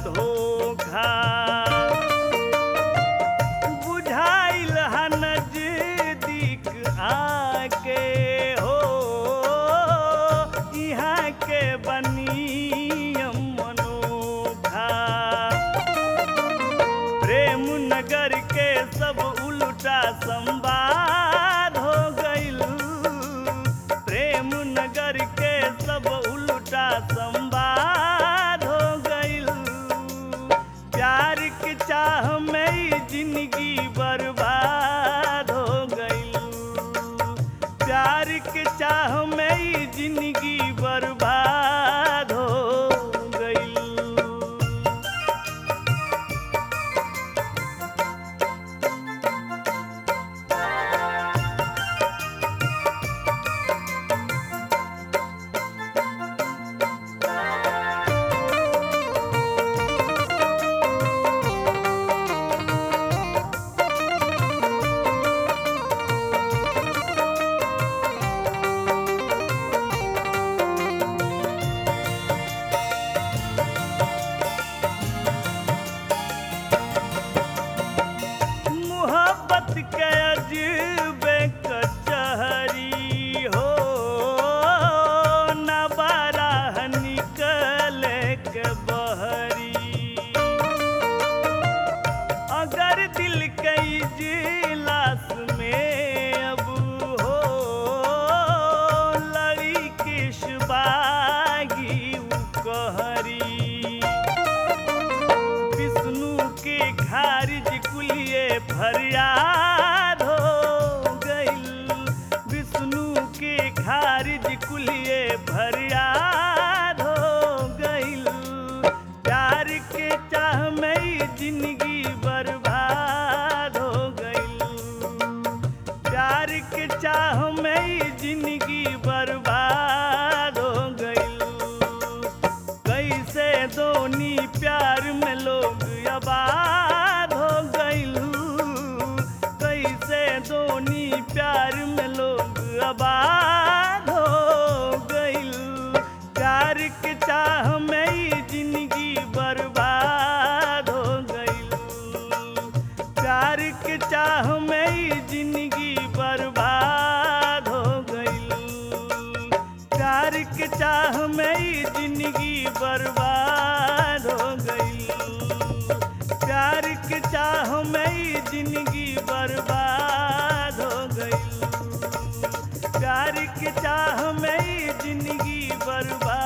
धोखा बुझाइल हा नजदीक आके हो यहाँ के बनियम मनोखा प्रेम नगर के सब उल्टा संवाद हो गइल प्रेम नगर के सब उल्टा संवाद हो गइल प्यार के चाह में ही जिंदगी बर्बाद हो गइल प्यार के चाह में ही जिंदगी बर्बाद हो गइल मोहब्बत के अजबे कचहरी हो न बारह निकले के बहरी अगर दिल के इजलास में अब हो लड़ी किस बागी उ कहरी विष्णु के खारिज कुलिए फरियाद हो गइल विष्णु के खारिज कुलिए फरियाद हो गइल प्यार के चाह में ही जिंदगी बर्बाद हो गइल प्यार के चाह में ही जिंदगी बर्बाद हो गइल कैसे दोनी प्यार में लोग आबाद हो गइलू कैसे दोनी प्यार में लोग आबाद हो गइलू प्यार के चाह में ही जिंदगी बर्बाद हो गइलू प्यार के चाह में ही जिंदगी बर्बाद हो गइलू प्यार के चाह में ही जिंदगी बर्बाद हो गई प्यार के चाह में ही जिंदगी बर्बाद हो गई प्यार के चाह में ही जिंदगी बर्बाद